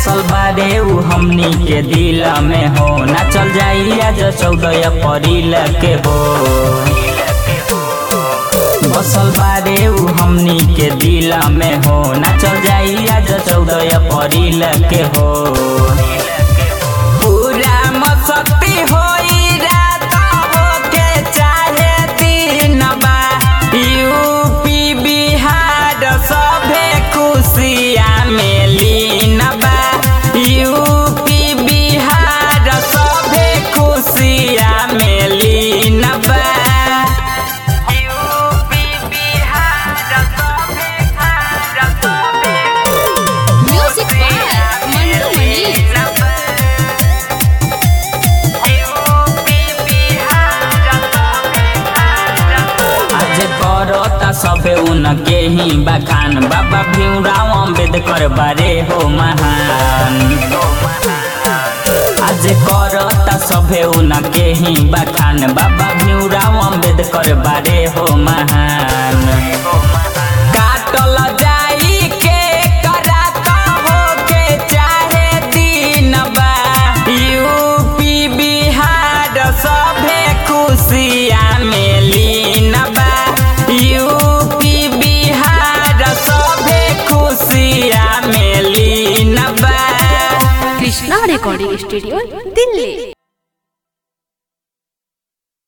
बसल बारे उ हमनी के दिल में हो ना चल जाई आज चौदह अप्रैल के हो बसल बारे उ हमनी के दिल में हो ना चल जाई आज चौदह अप्रैल के हो पूरा मस्ती होई रात होके चाहे दिन बा यूपी बिहार सभे खुशिया में लीन बा यूपी बिहार सभे खुशिया में लीन बा यूपी बिहार सभे सभे म्यूजिक बाय मंटू मनी आज करता सबे उनके ही बखान बाबा भीमराव अम्बेडकर बारे हो महान आज करता सबे उनके ही बखान बाबा भीमराव अम्बेडकर बारे हो महान काटल जाई के कराता हो के चाहे दिन बा यूपी बिहार सभे खुशिया में लीन बा यूपी बिहार सभे खुशिया में लीन बा कृष्णा रिकॉर्डिंग स्टूडियो दिल्ली